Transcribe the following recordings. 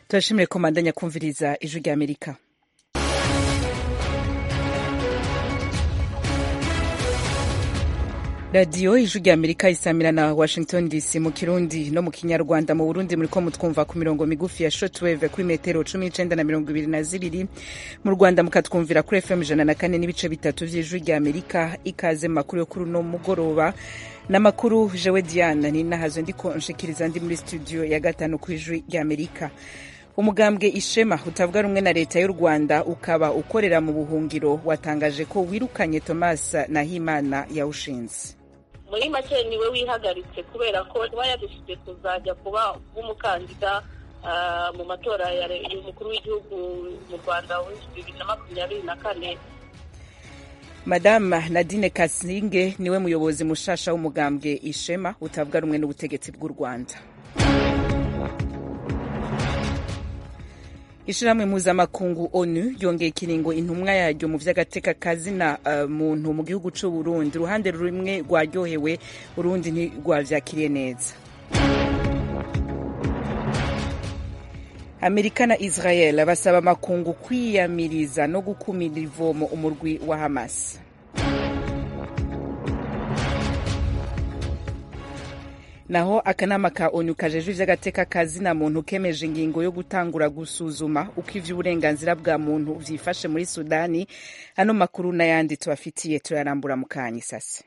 turashimiye ko mandanya kumviriza ijwi rya amerika radiyo ijwi rya amerika isamira na washington dc mu kirundi no mu kinyarwanda mu burundi muriko mutwumva ku mirongo migufi ya shortwave kuri metero cumi n'icenda na mirongo ibiri na zibiri mu rwanda mukatwumvira kuri fm ijana na kane n'ibice bitatu vy'ijwi rya amerika ikaze mu makuru yo kuri uno mugoroba n'amakuru jewe diana ninahazwe ndiko nshikiriza ndi muri studio ya gatanu ku ijwi rya amerika umugambwe ishema utavuga rumwe na leta y'u rwanda ukaba ukorera mu buhungiro watangaje ko wirukanye thomas nahimana yawushinze muri make niwe wihagaritse kubera ko kuba yadufite kuzajya kuba nk'umukandida mu matora y'umukuru w'igihugu mu rwanda w'ibihumbi bibiri na makumyabiri na kane madame nadine kasinge niwe muyobozi mushasha w'umugambwe ishema utavuga rumwe n'ubutegetsi bw'u rwanda ishirahamwe mpuzamakungu onu yongeye ikiringo intumwa yaryo mu vy'agateka kazina uh, muntu mu gihugu c'u burundi uruhande rumwe rwaryohewe urundi ntirwavyakiriye neza amerika na israel basaba amakungu kwiyamiriza no gukumira ivomo umurwi wa hamas naho akanama ka onu kajejwe ivy'agateka kazina muntu kemeje ingingo yo gutangura gusuzuma uko ivy'uburenganzira bwa muntu vyifashe muri sudani ano makuru n'ayandi tubafitiye turarambura mu kanya isase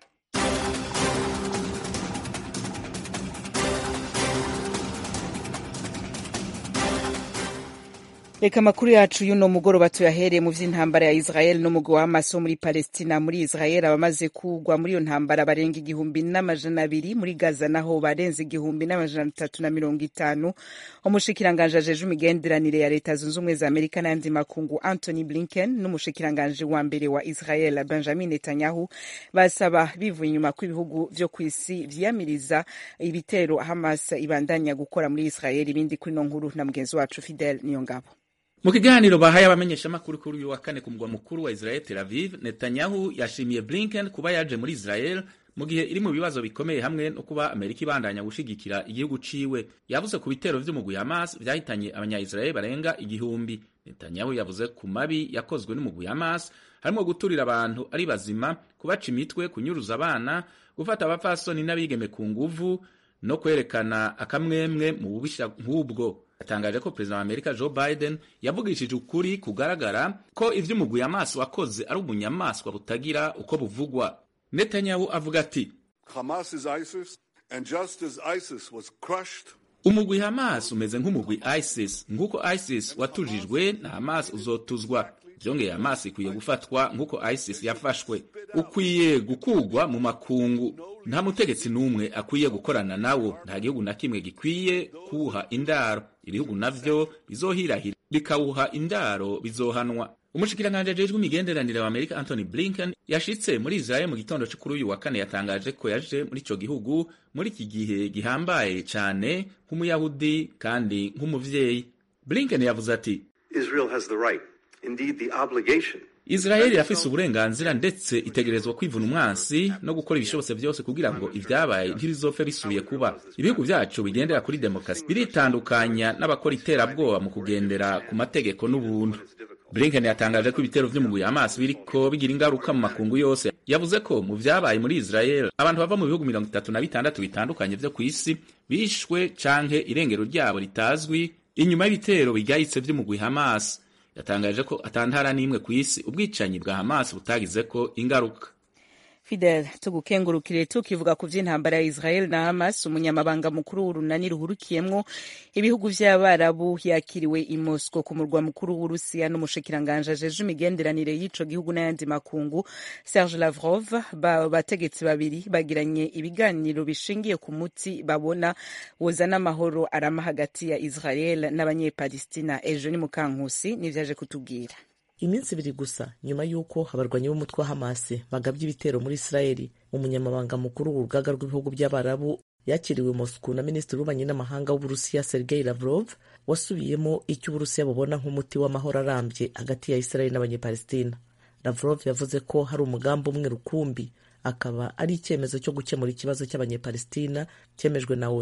reka amakuru yacu y'uno mugoroba tuyahereye mu vy'intambara ya israel n'umugwi wa hamas wo muri palestina muri israel abamaze kugwa muri iyo ntambara barenga igihumbi n'amajana abiri muri gaza naho barenze igihumbi n'amajana atatu na mirongo itanu umushikiranganji ajeje imigenderanire ya leta zunze ubumwe za amerika n'ayandi makungu anthony blinken n'umushikiranganji wa mbere wa israel benjamin netanyahu basaba bivuye inyuma ko ibihugu vyo kw'isi vyiyamiriza ibitero hamas ibandanya gukora muri israel ibindi kuri no nkuru na mugenzi wacu fidel niyongabo mu kiganiro bahaye abamenyeshamakuru kuri uyu wa kane ku mugwa mukuru wa Israel Tel Aviv, Netanyahu yashimiye Blinken kuba yaje muri Israel mu gihe iri mu bibazo bikomeye hamwe no kuba Amerika ibandanya gushigikira igihugu ciwe. Yavuze ku bitero vy'umugwi Hamas vyahitanye abanya-Israel barenga igihumbi. Netanyahu yavuze ku mabi yakozwe n'umugwi Hamas harimo guturira abantu ari bazima, kubaca imitwe, kunyuruza abana, gufata abapfasoni n'abigeme ku nguvu no kwerekana akamwemwe mu bubisha nk'ubwo yatangaje ko perezida wa amerika joe biden yavugishije ukuri kugaragara ko ivy'umugwi Hamas wakoze ari ubunyamaswa butagira uko buvugwa netanyahu avuga ati Hamas is ISIS and just as ISIS was crushed umugwi Hamas umeze nk'umugwi ISIS nk'uko ISIS watujijwe na Hamas uzotuzwa vyongeye Hamas ikwiye gufatwa nk'uko ISIS yafashwe ukwiye gukugwa mu makungu nta mutegetsi n'umwe akwiye gukorana nawo nta gihugu na kimwe gikwiye kuwuha indaro ibihugu navyo bizohirahira bikawuha indaro bizohanwa umushikiranganji ajejwe imigenderanire wa amerika anthony blinken yashitse muri israel mu gitondo co kuri uyu wa kane yatangaje ko yaje muri ico gihugu muri iki gihe gihambaye cane nk'umuyahudi kandi nk'umuvyeyi blinken yavuze ati Israel has the right, indeed the obligation Israeli irafise uburenganzira ndetse itegerezwa kwivuna umwansi no gukora ibishobotse vyose kugira ngo ivyabaye ntibizopfe bisubiye kuba. Ibihugu vyacu bigendera kuri demokarasi biritandukanya n'abakora iterabwoba mu kugendera ku mategeko n'ubuntu. Blinken yatangaje ko ibitero vy'umugwi Hamas biriko bigira ingaruka mu makungu yose. Yavuze ko mu vyabaye muri Israel abantu bava mu bihugu mirongo itatu na bitandatu bitandukanye vyo kw'isi bishwe canke irengero ryabo ritazwi inyuma y'ibitero bigayitse vy'umugwi Hamas. yatangaje ko atantara n'imwe ku isi ubwicanyi bwa Hamas butagize ko ingaruka Fidel tugukengurukire tukivuga ku vy'intambara ya Israel na Hamas umunyamabanga mukuru w'urunani ruhurukiyemwo ibihugu vy'abarabu yakiriwe i Moscow ku murwa mukuru w'Urusiya n'umushikiranganje ajeje imigenderanire y'ico gihugu n'ayandi makungu Serge Lavrov ba bategetsi babiri bagiranye ibiganiro bishingiye ku muti babona wozana amahoro arama hagati ya Israel n'abanyepalestina ejo ni mukankusi nivyaje kutubwira iminsi ibiri gusa nyuma y'uko abarwanyi b'umutwe wa hamasi bagabye ibitero muri isirayeli umunyamabanga mukuru w'urugaga rw'ibihugu by'abarabu yakiriwe moscou na minisitiri w'ububanyi n'amahanga w'uburusiya sergei lavrov wasubiyemo icyo uburusiya bubona nk'umuti w'amahoro arambye hagati ya isirayeli n'abanyepalestina lavrov yavuze ko hari umugambi umwe rukumbi akaba ari icyemezo cyo gukemura ikibazo cy'abanyepalestina cyemejwe na oni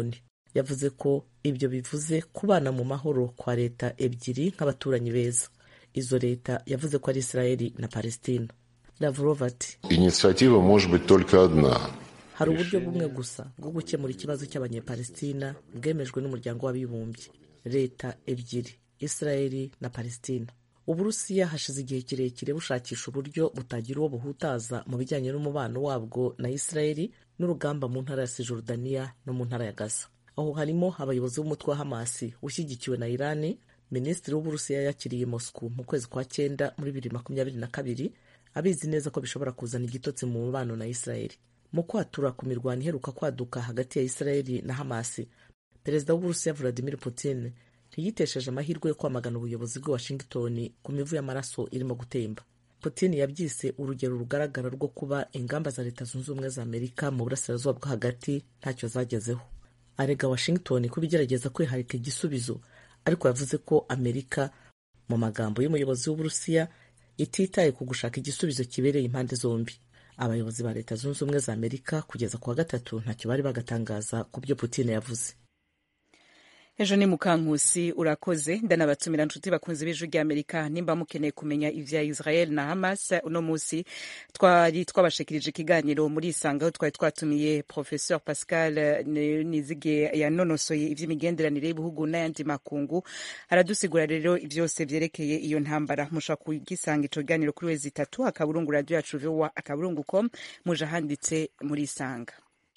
yavuze ko ibyo bivuze kubana mu mahoro kwa leta ebyiri nk'abaturanyi beza izo leta yavuze ko ari israeli na palestina lavrov ati Инициатива может быть только одна. hari uburyo bumwe gusa bwo gukemura ikibazo cy'abanyepalestina bwemejwe n'umuryango w'abibumbye leta ebyiri israeli na palestina uburusiya hashize igihe kirekire bushakisha uburyo butagira uwo buhutaza mu bijyanye n'umubano wabwo na israeli n'urugamba mu ntara ya sijordaniya no mu ntara ya gaza aho harimo abayobozi b'umutwe wa hamasi ushyigikiwe na irani minisitiri w'uburusiya yakiriye moscow mu kwezi kwa cyenda muri bibiri makumyabiri na kabiri abizi neza ko bishobora kuzana igitotsi mu mubano na israeli mu kwatura ku mirwano iheruka kwaduka hagati ya israeli na hamasi perezida w'uburusiya vladimir putin ntiyitesheje amahirwe yo kwamagana ubuyobozi bw'i washington ku mivu y'amaraso irimo gutemba putin yabyise urugero rugaragara rwo kuba ingamba za leta zunze ubumwe za amerika mu burasirazuba bwo hagati ntacyo zagezeho arega washington kuba igerageza kwiharika igisubizo ariko yavuze ko amerika mu magambo y'umuyobozi w'uburusiya ititaye ku gushaka igisubizo kibereye impande zombi abayobozi ba leta zunze ubumwe za amerika kugeza ku wa gatatu ntacyo bari bagatangaza ku byo putin yavuze ejo ni mukankusi urakoze ndanabatumira nshuti bakunze b'ijwi ry'amerika nimba mukeneye kumenya ivya israel na hamas uno munsi twari twabashikirije ikiganiro muri isanga aho twari twatumiye professeur pascal nizige yanonosoye ivy'imigenderanire y'ibihugu n'ayandi makungu aradusigura rero vyose vyerekeye iyo ntambara mushobora kugisanga ico kiganiro kuri wezi itatu akaburungu radio yacu vowa akaburungu com muje ahanditse muri isanga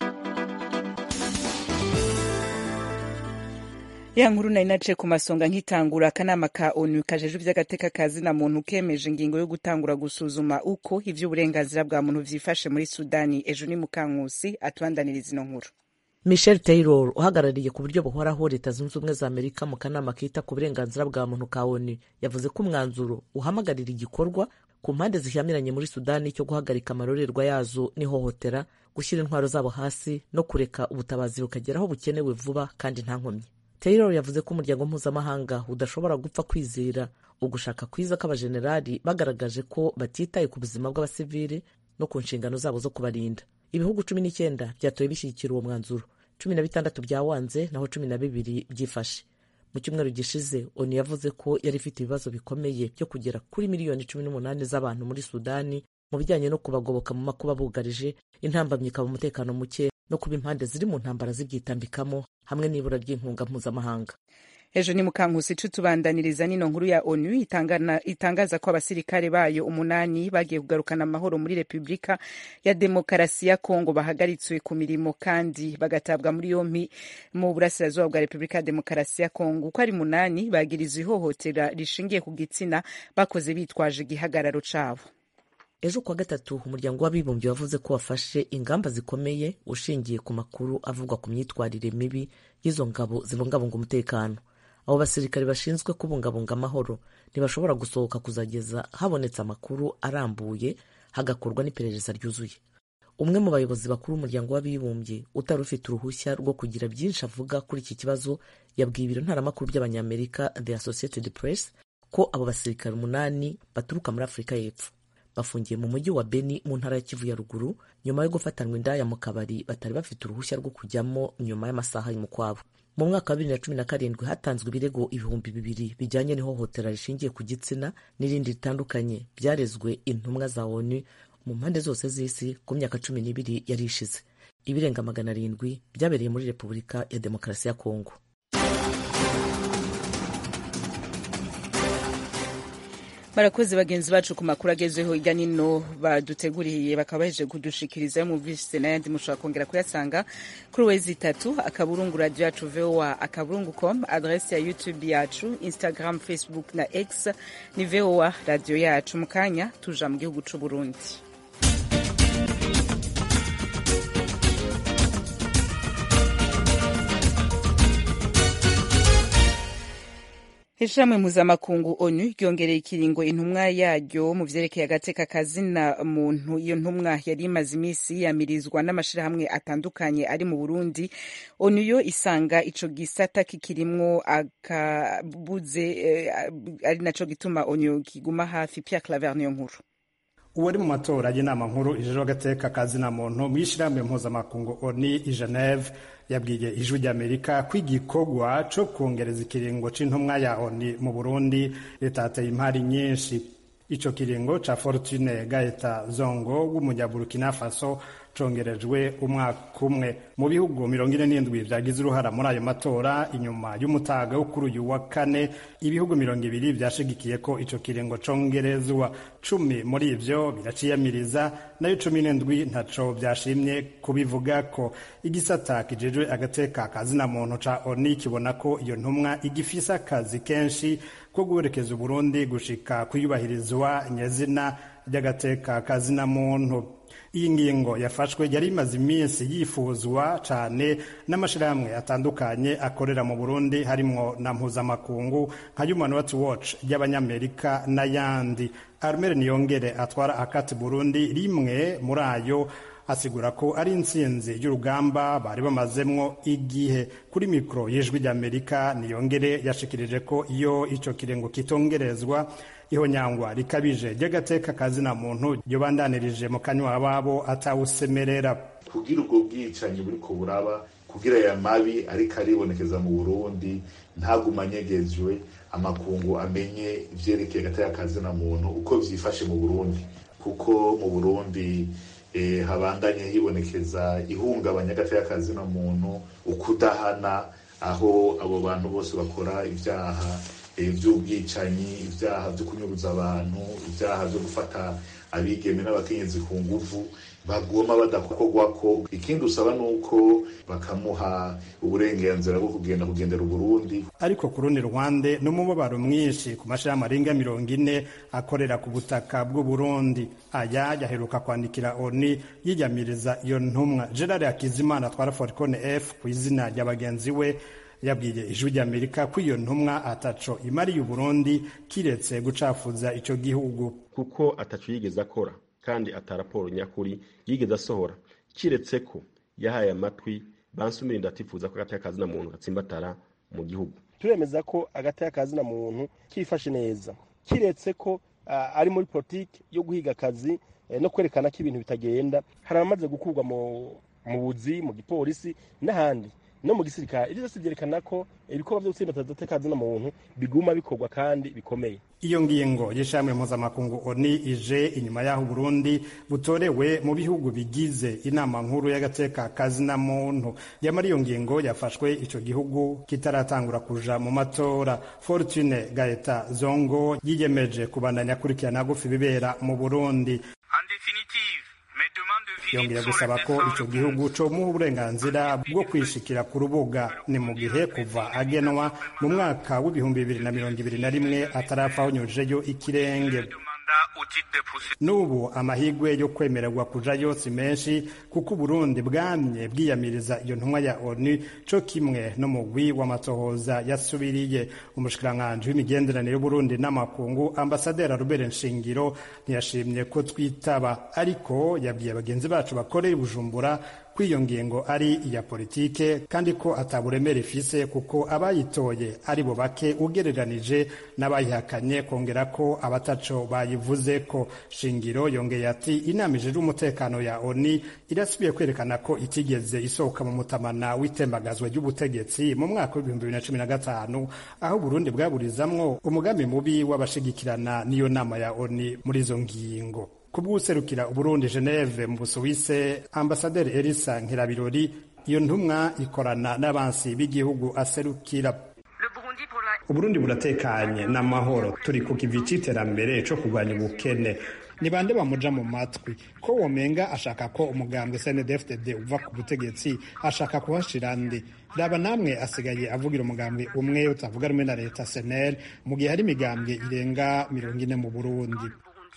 ya nkuru nari naciye ku masonga nkitangura akanama ka onu kajejwe ivy'agateka ka zina muntu kemeje ingingo yo gutangura gusuzuma uko ivy'uburenganzira bwa muntu vyifashe muri sudani ejo ni mukankusi atubandaniriza ino nkuru michel taylor uhagarariye ku buryo buhoraho leta zunze ubumwe za amerika mu kanama kita ku burenganzira bwa muntu ka onu yavuze ko umwanzuro uhamagarira igikorwa ku mpande zihamiranye muri sudani cyo guhagarika amarorerwa yazo n'ihohotera gushyira intwaro zabo hasi no kureka ubutabazi bukagera aho bukenewe vuba kandi nta nkomyi taylor yavuze ko umuryango mpuzamahanga udashobora gupfa kwizera ugushaka kwiza kw'abajenerali bagaragaje ko batitaye ku buzima bw'abasivili no ku nshingano zabo zo kubarinda ibihugu cumi n'icyenda byatoye bishyigikira uwo mwanzuro cumi na bitandatu byawanze naho cumi na bibiri byifashe mu cyumweru gishize onu yavuze ko yari ifite ibibazo bikomeye byo kugera kuri miliyoni cumi n'umunani z'abantu muri sudani mu bijyanye no kubagoboka mu makuba bugarije intambamyi ikaba umutekano muke no kuba impande ziri mu ntambara zibyitambikamo hamwe n'ibura ry'inkunga mpuzamahanga ejo ni mukankusi ico tubandaniriza nino nkuru ya onu itangana, itangaza ko abasirikare bayo umunani bagiye kugarukana amahoro muri repubulika ya demokarasi ya kongo bahagaritswe ku mirimo kandi bagatabwa muri yompi mu burasirazuba bwa repubulika ya demokarasi ya kongo uko ari munani bagirizwa ihohotera rishingiye ku gitsina bakoze bitwaje igihagararo cabo ejo kuwa gatatu umuryango w'abibumbye wavuze ko wafashe ingamba zikomeye ushingiye ku makuru avugwa ku myitwarire mibi y'izo ngabo zibungabunga umutekano abo basirikare bashinzwe kubungabunga amahoro ntibashobora gusohoka kuzageza habonetse amakuru arambuye hagakorwa n'iperereza ryuzuye umwe mu bayobozi bakuru b'umuryango w'abibumbye utari ufite uruhushya rwo kugira byinshi avuga kuri iki kibazo yabwiye ibiro ntaramakuru by'abanyamerika the associated press ko abo basirikare umunani baturuka muri afurika y'epfo bafungiye mu mujyi wa beni mu ntara ya kivu ya ruguru nyuma yo gufatanwa indaya mu kabari batari bafite uruhushya rwo kujyamo nyuma y'amasaha y'umukwabo mu mwaka wa bibiri na cumi na karindwi hatanzwe ibirego ibihumbi bibiri bijyanye n'ihohotera rishingiye ku gitsina n'irindi ritandukanye byarezwe intumwa za onu mu mpande zose z'isi ku myaka cumi n'ibiri yari ishize ibirenga magana arindwi byabereye muri repubulika ya demokarasi ya kongo barakoze bagenzi bacu ku makuru agezweho hirya nino baduteguriye bakaba bahejeje kudushikiriza yo muvise n'ayandi mushobora kongera kuyasanga kuri wezi itatu akaburungu radio yacu voa akaburungu com adrese ya youtube yacu instagram facebook na x ni voa radio yacu mu kanya tuja mu gihugu c'u burundi ishirahamwe mpuzamakungu onu ryongereye ikiringo intumwa yaryo mu vyerekeye agateka kazina muntu iyo ntumwa yari imaze imisi yiyamirizwa n'amashirahamwe atandukanye ari mu burundi onu yo isanga ico gisata kikirimwo akabuze eh, ari naco gituma onu kiguma hafi pierre claver niyo nkuru uwari mu matora y'inama nkuru ijejwe agateka kazina muntu mu ishyirahamwe mpuzamakungu oni i geneve yabwiye ijwi ry'amerika ko igikorwa co kongereza ikiringo c'intumwa ya oni mu burundi ritateye impari nyinshi ico kiringo ca fortune gaeta zongo w'umunyaburukina faso congerejwe umwaka umwe mu bihugu mirongo ine n'indwi vyagize uruhara muri ayo matora inyuma y'umutaga wo kuri uyu wa kane ibihugu mirongo ibiri vyashigikiye ko ico kiringo congerezwa cumi muri ivyo biraciyamiriza nayo cumi n'indwi ntaco vyashimye kubivuga ko igisata kijejwe agateka kazina muntu ca oni kibona ko iyo ntumwa igifise akazi kenshi ko guherekeza uburundi gushika kuyubahirizwa nyezina ry'agateka kazina muntu iyi ngingo yafashwe yari imaze iminsi yifuzwa cyane n'amashyirahamwe atandukanye akorera mu burundi harimwo na mpuzamakungu nka human rights watch y'abanyamerika n'ayandi armel niyongere atwara akati burundi rimwe muri ayo asigura ko ari intsinzi y'urugamba bari bamazemwo igihe kuri mikoro y'ijwi ry'amerika niyongere yashikirije ko iyo icyo kirengo kitongerezwa ihonyangwa rikabije ry'agateka kazina muntu ryobandanirije mu kanywa ababo atawusemerera kugira ubwo bwicanyi buri ko buraba kugira aya mabi ariko aribonekeza mu burundi ntagumanyegejwe amakungu amenye ivyerekeye agateka kazina muntu uko vyifashe mu burundi kuko mu burundi eh, habandanye hibonekeza ihungabanya agateka kazina muntu ukudahana aho abo bantu bose bakora ivyaha ivy'ubwicanyi ivyaha vyo kunyuruza abantu ivyaha vyo gufata abigeme n'abakenyezi ku nguvu bagoma badakorwako ikindi usaba nuko bakamuha uburenganzira bwo kugenda kugendera uburundi ariko ku rundi ruhande n'umubabaro mwinshi ku mashirahamwe arenga mirongo ine akorera ku butaka bw'uburundi aya yaheruka kwandikira oni yiyamiriza iyo ntumwa gerard hakizimana atwara foricone f ku izina rya bagenzi we yabwiye ijwi ry'amerika ko iyo ntumwa ataco imariye uburundi kiretse gucafuza ico gihugu kuko ataco yigeze akora kandi ata raporo nyakuri yigeze asohora kiretse ko yahaye amatwi bansumira ndatifuza ko agateka kazina muntu gatsimbatara mu gihugu turemeza ko agateka kazina muntu kifashe neza kiretse ko uh, ari muri politiki yo guhiga akazi eh, no kwerekana ko ibintu bitagenda hari abamaze gukurwa mu buzi mu gipolisi n'ahandi no mu gisirikare ibyo byose byerekana ko ibikorwa byo gutsinda agateka kazina muntu biguma bikorwa kandi bikomeye iyo ngingo y'ishami mpuzamakungu oni ije inyuma y'aho Burundi butorewe mu bihugu bigize inama nkuru y'agateka kazina muntu yamara iyo ngingo yafashwe ico gihugu kitaratangura kuja mu matora Fortune Gaeta Zongo yiyemeje kubandanya akurikirana gufi bibera mu Burundi yongeye gusaba ko ico gihugu comuha uburenganzira bwo kwishikira ku rubuga ni mu gihe kuva agenwa mu mwaka w'ibihumbi bibiri na mirongo ibiri na rimwe atarapfa honyujeyo ikirenge n'ubu amahigwe yo kwemererwa kujayo si menshi kuko uburundi bwamye bwiyamiriza iyo ntumwa ya onu co kimwe n'umugwi w'amatohoza yasubiriye umushikiranganji w'imigenderanire y'uburundi n'amakungu ambasaderi rubere nshingiro ntiyashimye ko twitaba ariko yabwiye bagenzi bacu bakoreye bujumbura ko iyo ngingo ari iya politike kandi ko ataburemere ifise kuko abayitoye ari bo bake ugereranije n'abayihakanye kongera ko abataco bayivuze ko shingiro yongeye ati inama ijejwe umutekano ya oni irasubiye kwerekana ko itigeze isohoka mu mutamana w'itembagazwa ry'ubutegetsi mu mwaka w'ibihumbi bibiri na cumi na gatanu aho burundi bwaburizamwo umugambi mubi w'abashigikirana n'iyo nama ya oni muri izo ngingo kubw'userukira uburundi geneve mu busuwise ambasaderi elisa nkirabirori iyo ntumwa ikorana n'abansi b'igihugu aserukira uburundi buratekanye n'amahoro turi ku kivi c'iterambere co kurwanya ubukene ni bande bamuja mu matwi ko womenga ashaka ko umugambwe cndfdd uva ku butegetsi ashaka kuhashira ndi raba namwe asigaye avugira umugambwe umwe utavuga rumwe na leta senel mu gihe hari imigambwe irenga mirongo ine mu burundi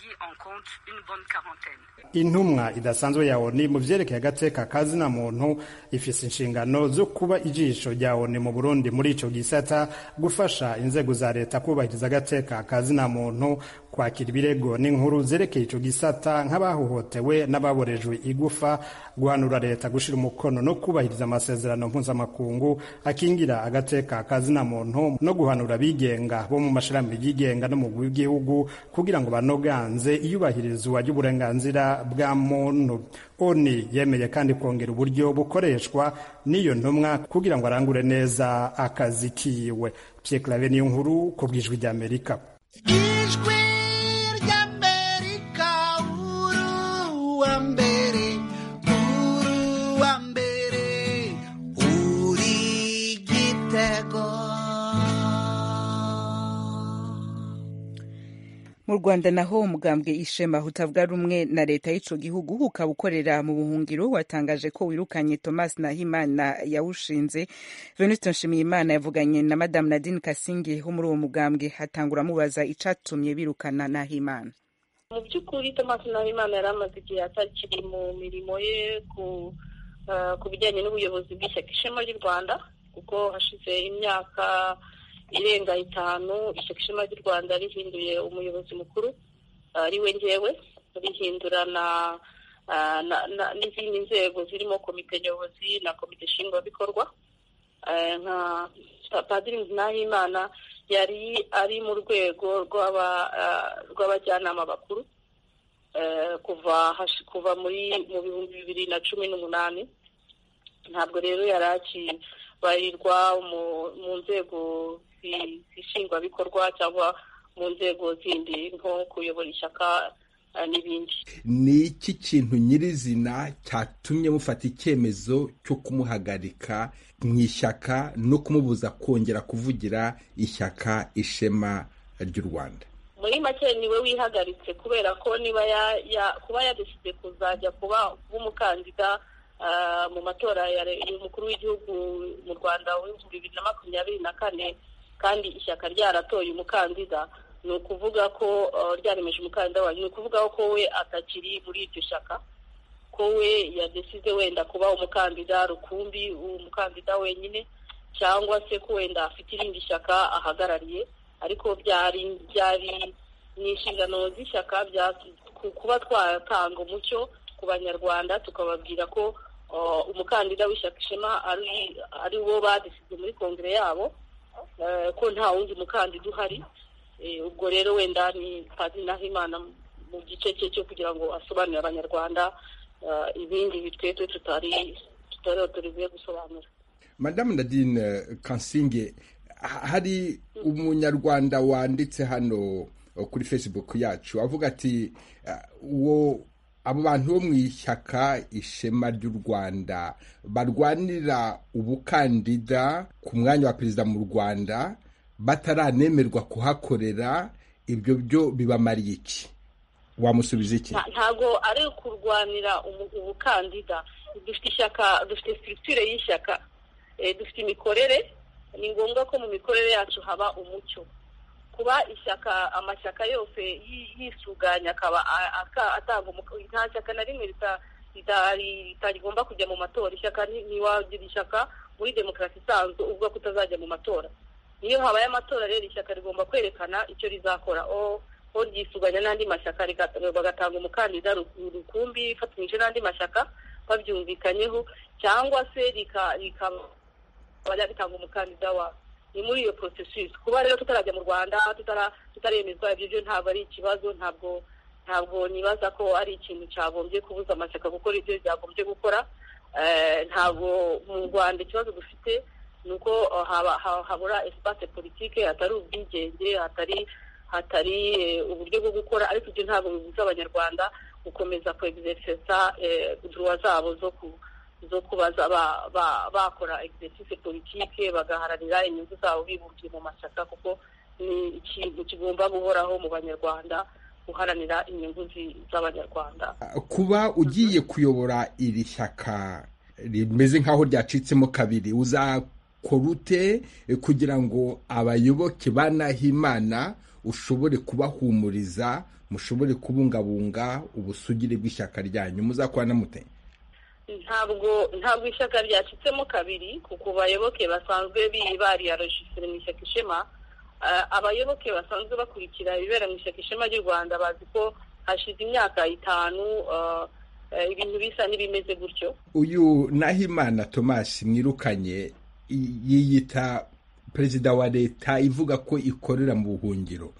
intumwa idasanzwe ya oni mu vyerekeye agateka kazina muntu ifise inshingano zo kuba ijisho rya oni mu burundi muri ico gisata gufasha inzego za leta kubahiriza agateka kazina muntu kwakira ibirego n'inkuru zerekeye ico gisata nk'abahohotewe n'ababorejwe igufa guhanura leta gushira umukono no kubahiriza amasezerano mpuzamakungu akingira agateka kazina muntu no guhanura abigenga bo mu mashirahamwe yigenga no mu w'igihugu kugira ngo banoganze iyubahiriza iyubahirizwa ry'uburenganzira bwa muntu oni yemeye kandi kongera uburyo bukoreshwa n'iyo ntumwa kugira ngo arangure neza akazi kiwe pierre clave niyo nkuru ku bw'ijwi ry'amerika ijwi ry'amerika uru wa mbere uru wa mbere uri gitego mu rwanda naho umugambwe ishema utavuga rumwe na leta y'ico gihugu ukaba ukorera mu buhungiro watangaje ko wirukanye thomas nahimana yawushinze venuste nshimiyimana yavuganye na madamu nadine kasingi wo muri uwo mugambwe hatangura amubaza icatumye birukana nahimana mu by'ukuri thomas nahimana yari amaze igihe atakiri mu mirimo ye ku ku bijyanye n'ubuyobozi bw'ishyaka ishema ry'u rwanda kuko hashize imyaka irenga itanu ishyaka ishema ry'u rwanda rihinduye umuyobozi mukuru ari we ngewe rihindura na n'izindi nzego zirimo komite nyobozi na komite nshingwabikorwa nka padiri nahimana yari ari mu rwego rw'abajyanama bakuru kuva kuva muri mu bihumbi bibiri na cumi n'umunani ntabwo rero yari akibarirwa mu nzego zishingwabikorwa cyangwa mu nzego zindi nko kuyobora ishyaka n'ibindi ni iki kintu nyirizina cyatumye mufata icyemezo cyo kumuhagarika mu ishyaka no kumubuza kongera kuvugira ishyaka ishema ry'u rwanda muri make niwe wihagaritse kubera ko niba kuba yadeside kuzajya kuba umukandida mu matora y'umukuru w'igihugu mu rwanda w'ibihumbi bibiri na makumyabiri na kane kandi ishyaka ryaratoye umukandida ni ukuvuga ko ryaremeje umukandida wayo ni ukuvuga ko we atakiri muri iryo shyaka ko we yadesize wenda kuba umukandida rukumbi umukandida wenyine cyangwa se ko wenda afite irindi shyaka ahagarariye ariko byari byari ni inshingano z'ishyaka kuba twatanga umucyo ku banyarwanda tukababwira ko umukandida w'ishyaka ishema ari wo badesize muri kongere yabo ko nta wundi mukandida uhari ubwo rero wenda ni padiri nahimana mu gice cye cyo kugira ngo asobanurire abanyarwanda ibindi bitwetwe tutari tutari otoriziye gusobanura madamu nadine kansinge hari umunyarwanda wanditse hano kuri facebook yacu avuga ati uwo abo bantu bo mu ishyaka ishema ry'u rwanda barwanira ubukandida ku mwanya wa perezida mu rwanda bataranemerwa kuhakorera ibyo byo bibamariye iki wamusubiza iki ntabwo ari kurwanira ubukandida dufite ishyaka dufite sitirikire y'ishyaka dufite imikorere ni ngombwa ko mu mikorere yacu haba umucyo kuba ishyaka amashyaka yose yisuganya akaba atanga nta shyaka na rimwe ritagomba kujya mu matora ishyaka ntiwagira ishyaka muri demokarasi isanzwe uvuga ko utazajya mu matora niyo habaye amatora rero ishyaka rigomba kwerekana icyo rizakora o ryisuganya n'andi mashyaka bagatanga umukandida rukumbi ifatanyije n'andi mashyaka babyumvikanyeho cyangwa se rikaba ritanga umukandida wa ni muri iyo porosesisi kuba rero tutarajya mu rwanda tutaremezwa ibyo byo ntabwo ari ikibazo ntabwo ntabwo nibaza ko ari ikintu cyagombye kubuza amashyaka gukora ibyo byagombye gukora ntabwo mu rwanda ikibazo dufite ni uko habura esipase politike hatari ubwigenge hatari hatari uburyo bwo gukora ariko ibyo ntabwo bibuza abanyarwanda gukomeza kwegizerisesa duruwa zabo zo ku zo kuba bakora egisesise politike bagaharanira inyungu zabo bibumbiye mu mashyaka kuko ni ikintu kigomba guhoraho mu banyarwanda guharanira inyungu z'abanyarwanda kuba ugiye kuyobora iri shyaka rimeze nk'aho ryacitsemo kabiri uzakora ute kugira ngo abayoboke ba Nahimana ushobore kubahumuriza mushobore kubungabunga ubusugire bw'ishyaka ryanyu muzakorana mute ntabwo ntabwo ishyaka ryacitsemo kabiri ku bayoboke basanzwe bariyarojisire mu ishyaka ishema abayoboke basanzwe bakurikira ibibera mu ishyaka ishema ry'u rwanda bazi ko hashize imyaka itanu ibintu bisa n'ibimeze gutyo uyu nahimana thomas mwirukanye yiyita perezida wa leta ivuga ko ikorera mu buhungiro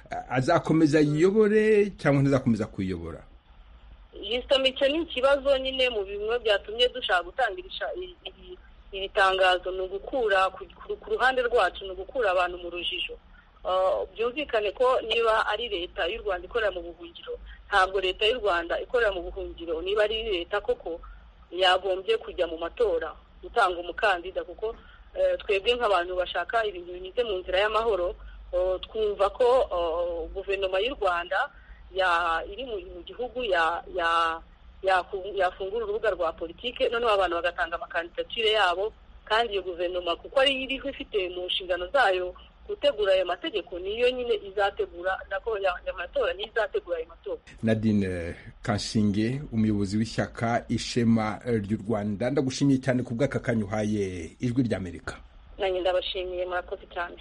azakomeza yiyobore cyangwa ntazakomeza kuyiyobora jisito icyo ni ikibazo nyine mu bimwe byatumye dushaka gutanga iri tangazo ni ugukura ku ruhande rwacu ni ugukura abantu mu rujijo byumvikane ko niba ari leta y'u rwanda ikorera mu buhungiro ntabwo leta y'u rwanda ikorera mu buhungiro niba ari leta koko yagombye kujya mu matora gutanga umukandida kuko twebwe nk'abantu bashaka ibintu binyuze mu nzira y'amahoro twumva ko guverinoma y'u rwanda iri mu gihugu yafungura urubuga rwa politiki noneho abantu bagatanga amakandidatire yabo kandi iyo guverinoma kuko ari iriho ifite mu nshingano zayo gutegura ayo mategeko niyo nyine izategura nako amatora niyo izategura ayo matora nadine kanshinge umuyobozi w'ishyaka ishema ry'u rwanda ndagushimiye cyane ku bw'aka kanya uhaye ijwi ry'amerika nanjye ndabashimiye murakoze cyane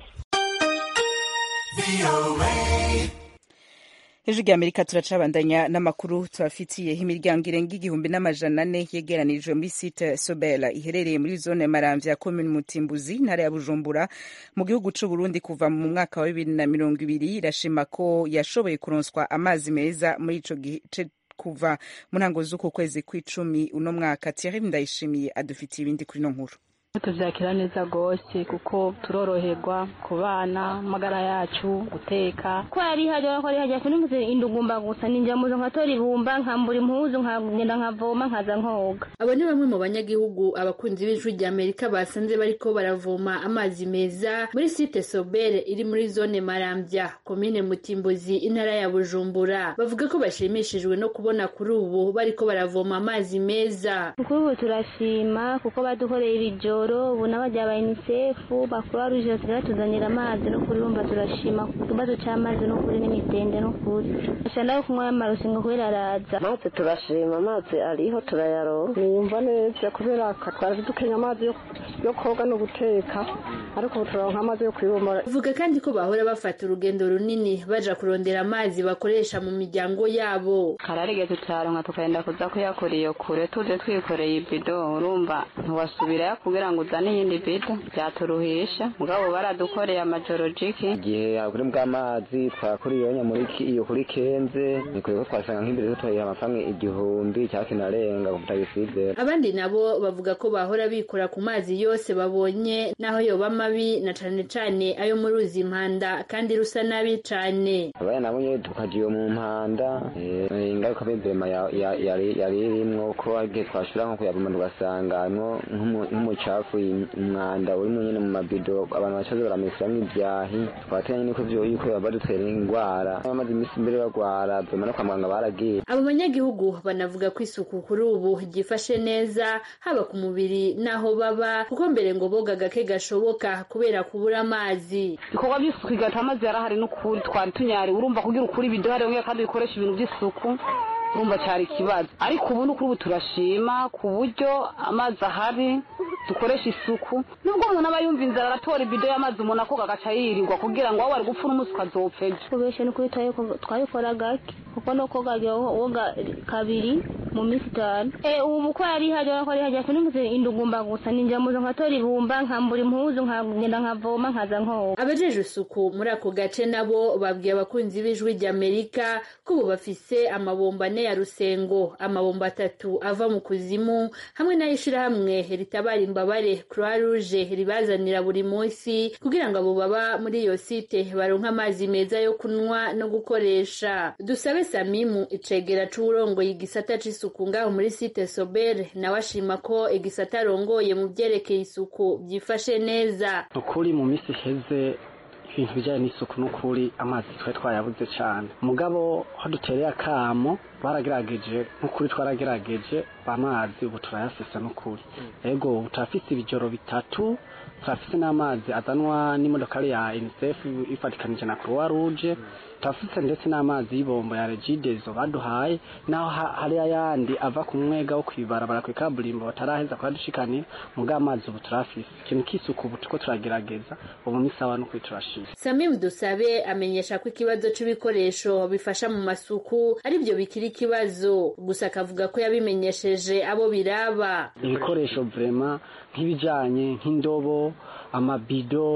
hejuru ry'amerika turacabandanya n'amakuru tubafitiye imiryango irenga igihumbi n'amajana ane yegeranijwe muri site sobela iherereye muri zone maramvya ya komini mutimbuzi intara ya bujumbura mu gihugu c'u burundi kuva mu mwaka wa bibiri na mirongo ibiri irashima ko yashoboye kuronswa amazi meza muri ico gice kuva mu ntango z'uku kwezi kw'icumi uno mwaka thierry ndayishimiye adufitiye ibindi kuri no nkuru tuvyakira neza gose kuko turoroherwa ku bana amagara yacu guteka ko yari hajya ko yari hajya sinumvise indugumba gusa ninjya muzo nkatora ibumba nkambura impuzu nkagenda nkavoma nkaza nkoga abo ni bamwe mu banyagihugu abakunzi b'ijwi rya amerika basanze bariko baravoma amazi meza muri site sobere iri muri zone marambya komine mutimbuzi intara ya bujumbura bavuga ko bashimishijwe no kubona kuri ubu bariko baravoma amazi meza kuri ubu turashima kuko badukoreye ibijoro ubu n'abajya ba unicef bakuru ruje batuzanira amazi no kuri bumva turashima ku kibazo cy'amazi no kuri n'imitende no kuri gusa nawe kunywa amarosi ngo kubera araza amazi turashima amazi ariho turayaronka niyumva neza kubera twari dukenya amazi yo koga no guteka ariko ubu turaronka amazi yo kwibomora uvuga kandi ko bahora bafata urugendo runini baja kurondera amazi bakoresha mu miryango yabo kararigeze turaronka tukagenda kuza kuyakora iyo kure tuje twikoreye ibido urumva ntiwasubirayo kugira ngo uzane iyindi bido byaturuhisha mugabo baradukoreye amajoro jiki igihe kuri bw'amazi twakuriye muri iyo kuri kenze nikwiye ko twasanga nk'imbere dutoye amafaranga igihumbi cyangwa kinarenga ku butagisizera abandi nabo bavuga ko bahora bikora ku mazi yose babonye naho yoba mabi na cane cane ayo mu ruzi impanda kandi rusa nabi cane abaye nabo nyene tukagiye mu mpanda ingaruka b'imvema yari irimwo ko igihe twashira nko kuyavoma tugasangamwo nk'umucafu umwanda urimo nyene mu mabido abantu bacaze baramesiramwo ibyahi twatenya nyene ko vyo yuko badutera ingwara bamaze imisi imbere bagwara vema no kwa muganga baragiye abo banyagihugu banavuga ko isuku kuri ubu ryifashe neza haba ku mubiri n'aho baba kuko mbere ngo boga gake gashoboka kubera kubura amazi ibikorwa by'isuku igata amazi yarahari n'ukuri twari tunyari urumva kugira ukuri ibido hari wongera kandi bikoresha ibintu by'isuku urumva cyari ikibazo ariko ubu ni ukuri ubu turashima ku buryo amazi ahari dukoresha isuku nubwo umuntu aba yumva inzara aratora ibido y'amazi umuntu akoga agaca yirirwa kugira ngo wowe wari gupfa n'umunsi ukazopfa ejo kubeshe ni ukuri twabikora gake kuko no koga woga kabiri mu minsi itanu ubu ko yari hajya ko yari hajya sinumvise indugumba gusa ninjya muzo nkatora ibumba nkambura impuzu nkagenda nkavoma nkaza nkoga abajeje isuku muri ako gace nabo babwiye abakunzi b'ijwi ry'amerika ko ubu bafise amabomba ane ya rusengo amabomba atatu ava mu kuzimu hamwe n'ay'ishirahamwe ritabara imbabare croix rouge ribazanira buri munsi kugira ngo abo baba muri iyo site baronke amazi meza yo kunywa no gukoresha dusabe samimu icegera c'uwurongoye igisata c'isuku ngaho muri site sobere nawe ashima ko igisata arongoye mu vyerekeye isuku vyifashe neza ukuri mu misi iheze ibintu bijyanye n'isuku n'ukuri amazi twari twayabuze cyane mugabo aho dutereye akamo baragerageje nk'ukuri twaragerageje amazi ubu turayafise n'ukuri ego ubu turafise ibijoro bitatu turafise n'amazi azanwa n'imodokari ya unicef ifatikanije na croix rouge turafise ndetse n'amazi y'ibombo ya regidezo baduhaye naho hari ayandi ava ku mwega wo kwibarabara ku ikaburimbo bataraheza kuradushikanira muga amazi ubu turafise ikintu k'isuku ubu turiko turagerageza ubu ni sawa n'ukuri turashima samimu dusabe amenyesha ko ikibazo c'ibikoresho bifasha mu masuku arivyo bikiri ikibazo gusa akavuga ko yabimenyesheje abo biraba ibikoresho vrema nk'ibijanye nk'indobo amabido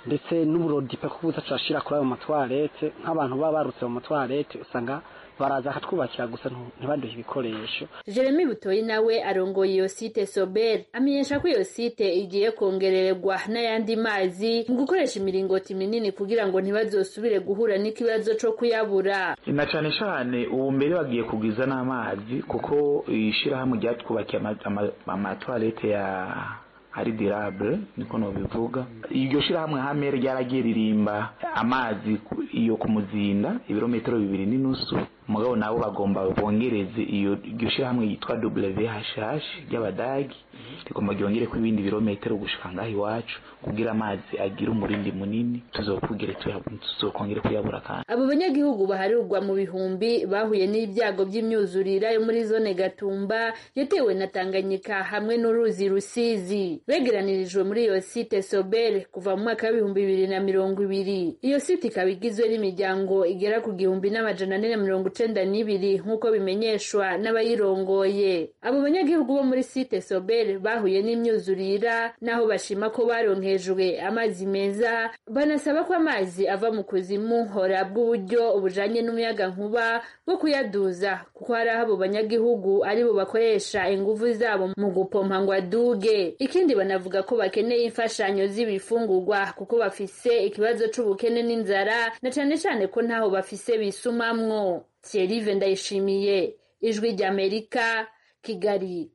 ndetse n'uburodipe ko buza turashira kuri ayo matwarete nk'abantu baba barutse mu matwarete usanga baraza akatwubakira gusa ntibaduhe ibikoresho jeremy butoyi nawe arongoye iyo site sober amenyesha ko iyo site igiye kongererwa n'ayandi mazi mu gukoresha imiringoti minini kugira ngo ntibazosubire guhura n'ikibazo co kuyabura na cane cane ubu mbere bagiye kugwiza n'amazi kuko ishirahamwe ryatwubakiye amatwarete ya ari dirable niko nobivuga iryo shirahamwe hame ryaragiye ririmba amazi iyo ku muzinda ibirometero bibiri n'inusu mugabo nabo bagomba bongereze iyo iryo shirahamwe yitwa WHH ry'abadagi rigomba ryongere ko ibindi birometero gushika ngaho iwacu kugira amazi agira umurindi munini tuzokugere tuzokongere kuyabura kandi abo banyagihugu baharirwa mu bihumbi bahuye n'ibyago by'imyuzurira yo muri zone Gatumba yatewe na Tanganyika hamwe n'uruzi Rusizi begeranirijwe muri iyo site Sobel kuva mu mwaka w'ibihumbi bibiri na mirongo ibiri iyo site ikaba igizwe n'imiryango igera ku gihumbi n'amajana ane na mirongo icenda n'ibiri nk'uko bimenyeshwa n'abayirongoye abo banyagihugu bo muri site Sobel bahuye n'imyuzurira naho bashima ko baronkejwe amazi meza banasaba ko amazi ava mu kuzimu hora bw'uburyo bujanye n'umuyaga nkuba bwo kuyaduza kuko hari abo banyagihugu aribo bakoresha inguvu zabo mu gupompa ngo aduge ikindi banavuga ko bakeneye imfashanyo z'ibifungurwa kuko bafise ikibazo c'ubukene n'inzara na cane cane ko ntaho bafise bisumamwo Thierry Ndayishimiye ijwi ry'Amerika Kigali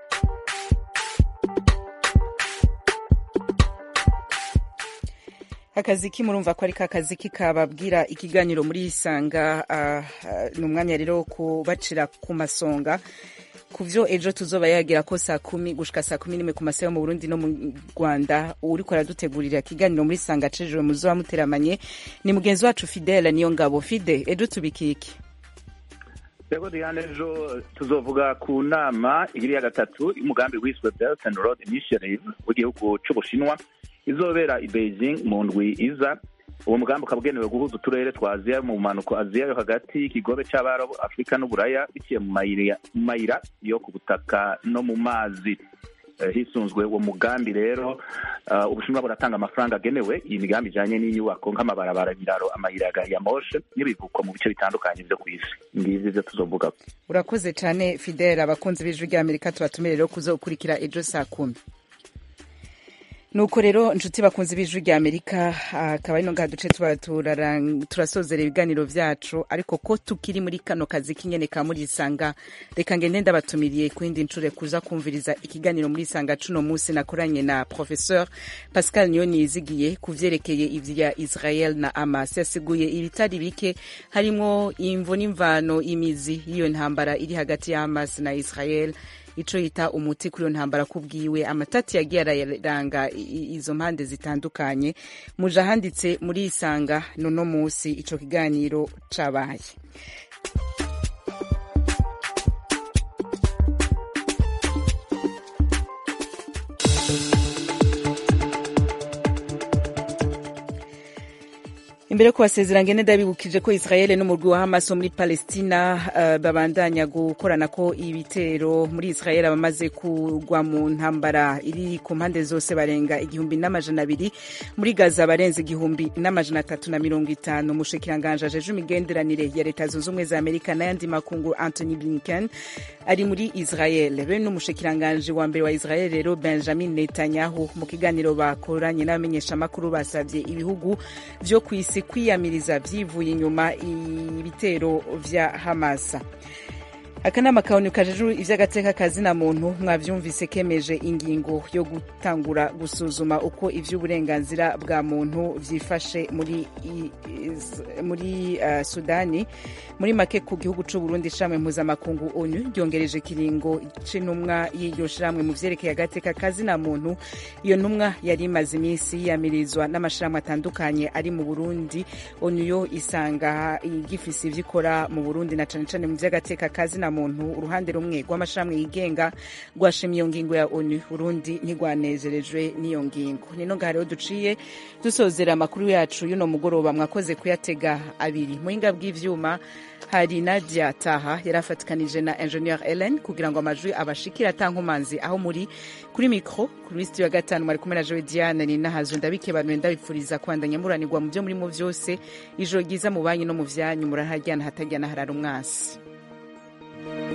akazi murumva ko ari kazi kababwira ikiganiro muri isanga ni umwanya rero wo kubacira ku masonga ku byo ejo tuzoba yagira ko saa kumi gushika saa kumi n'imwe ku masaha yo mu burundi no mu rwanda uriko aradutegurira ikiganiro muri isanga cejuru muzoba muteramanye ni mugenzi wacu fidele niyo ngabo fide ejo tubiki iki rego diane ejo tuzovuga ku nama igiri ya gatatu y'umugambi wiswe belt and road initiative w'igihugu c'ubushinwa izobera i beijing mu ndwi iza uwo mugambi ukaba ugenewe guhuza uturere twa aziya mu mpanuko aziya yo hagati ikigobe c'abarabu afurika n'uburaya biciye mu mayira yo ku butaka no mu mazi hisunzwe uwo mugambi rero ubushinwa buratanga amafaranga agenewe iyi migambi ijanye n'inyubako nk'amabarabara ibiraro amayira ya moshe n'ibivuko mu bice bitandukanye vyo ku isi ngizi vyo tuzovuga urakoze cane fidele abakunzi b'ijwi ry'amerika tubatumire rero kuzokurikira ejo saa kumi nuko rero inshuti bakunze b'ijwi rya amerika akaba ari no ngaha duce tuba turasozera ibiganiro vyacu ariko ko tukiri muri kano kazi k'inyene ka muri isanga reka ngende ndabatumiriye ku yindi ncure kuza kumviriza ikiganiro muri isanga cuno musi nakoranye na professeur pascal niyoni yizigiye ku vyerekeye ivya israel na amas yasiguye ibitari bike harimwo imvo n'imvano imizi y'iyo ntambara iri hagati ya hamas na israel ico yita umuti kuri iyo ntambara kubwiwe amatati yagiye araranga izo mpande zitandukanye muje ahanditse muri isanga nono musi ico kiganiro cabaye imbere yo kubasezera ngene ndabibukije ko israel n'umurwi wa hamas wo muri palestina uh, babandanya gukorana ko ibitero muri israel abamaze kugwa mu ntambara iri ku mpande zose barenga igihumbi n'amajana abiri muri gaza barenze igihumbi n'amajana atatu na mirongo itanu umushikiranganje ajeje imigenderanire ya leta zunze ubumwe za amerika n'ayandi makungu anthony blinken ari muri israel be n'umushikiranganje wa mbere wa israel rero benjamin netanyahu mu kiganiro bakoranye n'abamenyeshamakuru basabye ibihugu vyo ku isi kwiyamiriza vyivuye inyuma ibitero vya hamasa akanama kaoni kajejwe ivy'agateka kazina muntu mwavyumvise kemeje ingingo yo gutangura gusuzuma uko ivy'uburenganzira bwa muntu vyifashe muri muri uh, sudani muri make ku gihugu c'u Burundi shamwe mpuzamakungu onu ryongereje kiringo c'intumwa y'iryo shamwe mu vyerekeye agateka kazina muntu iyo ntumwa yari imaze iminsi yiyamirizwa n'amashirahamwe atandukanye ari mu Burundi onu yo isanga igifise ivyo ikora mu Burundi na cane cane mu vy'agateka kazina muntu uruhande rumwe rw'amashirahamwe yigenga rwashimye iyo ngingo ya onu urundi ntirwanezerejwe n'iyo ngingo nino ngaha rero duciye dusozera amakuru yacu y'uno mugoroba mwakoze kuyatega abiri muhinga bw'ivyuma hari nadia taha yari afatikanije na ingenieur ellen kugira ngo amajwi abashikire atankomanzi aho muri kuri mikro kuri studio ya gatanu mwari kumwe na joe diane ni nahazo ndabikebanuye ndabipfuriza kwandanya muranirwa mu byo murimo vyose ijoro ryiza mu banyu no mu vyanyu muraharyana hatajyana harara umwasi